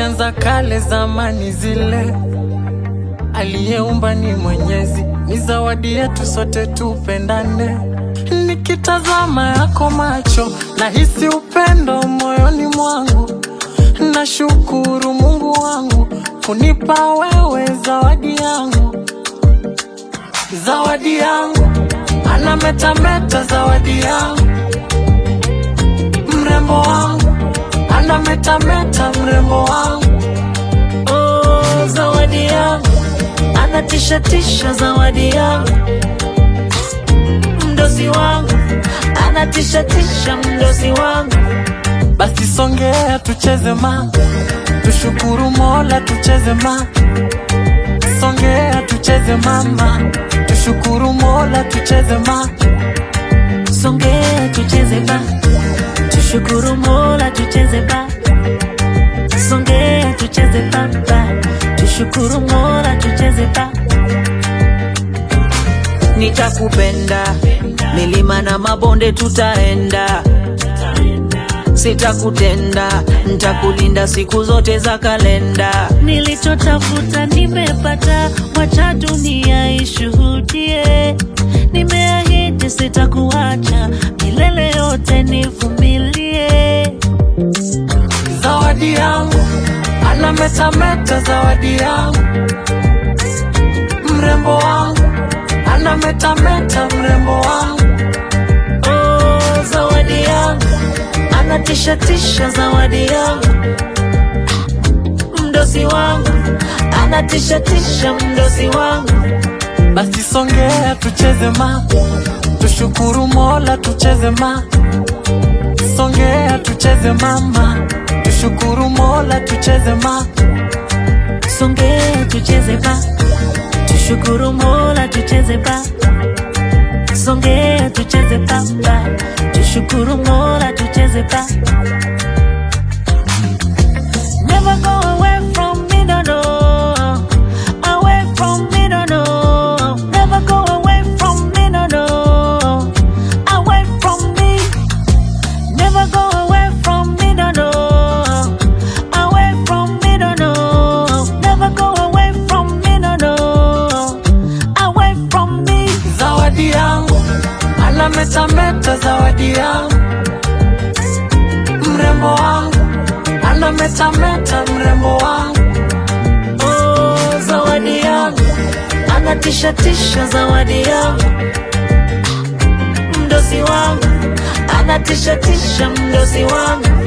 zilianza kale zamani zile, aliyeumba ni Mwenyezi, ni zawadi yetu sote tupendane. Nikitazama yako macho, nahisi upendo moyoni mwangu, nashukuru Mungu wangu kunipa wewe zawadi yangu, zawadi yangu, anametameta zawadi yangu, mrembo wangu, anametameta mrembo wangu, Oh, zawadi yangu anatishatisha, zawadi yangu mdosi wangu anatishatisha, mdosi wangu basi songea tucheze ma, tushukuru Mola tucheze ma, songea tucheze mama, tushukuru Mola tucheze ma, songea tucheze ba, tushukuru Mola tucheze ba, songea tucheze ba, ba, tushukuru Mola tucheze ba. Nitakupenda milima na mabonde tutaenda, sitakutenda, ntakulinda siku zote za kalenda. Nilichotafuta nimepata, wacha dunia ishuhudie. Nimeahidi sitakuacha milele yote, nivumilie. zawadi yangu, anametameta zawadi yangu, mrembo wangu, anametameta mrembo wangu, Oh, zawadi yangu anatishatisha, zawadi yangu mdosi wangu anatishatisha, mdosi wangu basi songea tucheze ma, tushukuru Mola tucheze ma, songea tucheze mama, tushukuru Mola tucheze ma, Songea tucheze ba, tushukuru Mola tucheze ba. Songea tucheze ba, ba, tushukuru Mola tucheze ba. Never go away from me, no, no. Away from me, no, no. Never go away from me, no, no. Away from me. Never go away from me, no, no. Away from me, no, no. Never go away from me, no, no. Away from me. zawadi yangu, anametameta zawadi yangu, mrembo wangu, anametameta mrembo wangu, Oh, zawadi yangu anatishatisha, zawadi yangu mdosi wangu anatishatisha, mdosi wangu